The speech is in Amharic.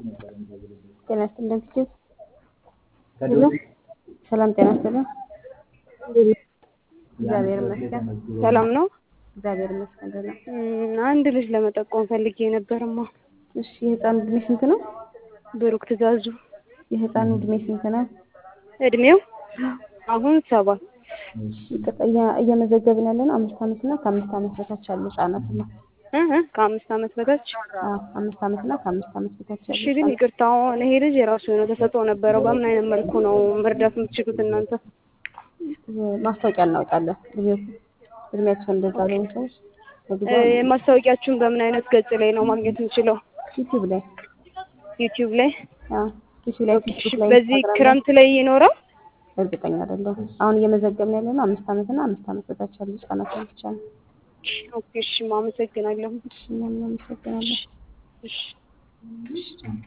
ጤና ይስጥልን ፊት ሰላም ጤና ይስጥልን። እግዚአብሔር ይመስገን ሰላም ነው። እግዚአብሔር ይመስገን ደህና። እም፣ አንድ ልጅ ለመጠቆም ፈልጌ ነበርማ። እሺ የህፃኑ እድሜ ስንት ነው? ብሩክ ትእዛዙ የህፃኑ እድሜ ስንት ነው? እድሜው አሁን ሰባት ይቅርታ እያ- እየመዘገብን ያለ ነው አምስት ዓመት እና ከአምስት ዓመት በታች ያሉ ህጻናት ነው። እ እ ከአምስት ዓመት በታች አዎ አምስት ዓመት እና ከአምስት ዓመት በታች ያሉ እሺ። ግን ይቅርታ አሁን ይሄ ልጅ የራሱ የሆነ ተሰጥኦ ነበረው። በምን አይነት መልኩ ነው መርዳት የምትችሉት እናንተ? ህጻናት ማስታወቂያ እናወጣለን። እድሜ- እድሜያቸው እንደዛ ለሆኑ ሰዎች በጊዜ እ፣ ማስታወቂያችሁን በምን አይነት ገጽ ላይ ነው ማግኘት የምችለው? ዩቲዩብ ላይ ዩቲዩብ ላይ። አዎ ዩቲዩብ ላይ እሺ፣ ፌስቡክ ላይ በዚህ ኢንስታግራም ላይ ክረምት ላይ ይኖራል? እርግጠኛ አይደለሁም። አሁን እየመዘገብን ያለ ነው አምስት ዓመት እና አምስት ዓመት በታች ያሉ ህጻናትን ብቻ ነው። ኦኬ፣ እሺ፣ አመሰግናለሁ። እሺ እኛም እናመሰግናለን። እሺ